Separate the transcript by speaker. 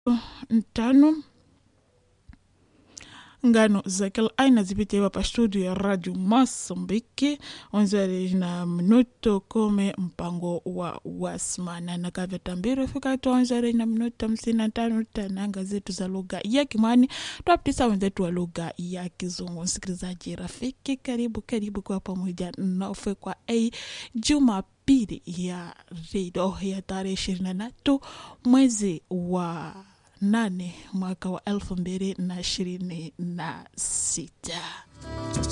Speaker 1: tano ngano za kila aina zipitiwa pa studio ya radio Mosambiki onzere na minuto kumi mpango wa wasmana na kavetambiri fika tuonzere na minuto hamsini na tano tananga zetu za lugha ya Kimwani twapitisa wenzetu wa lugha ya Kizungu. Msikilizaji rafiki, karibu karibu kwa pamoja nafe kwa a Jumapili ya redio ya tarehe ishirini na tatu mwezi wa nane mwaka wa elfu mbili na ishirini na sita.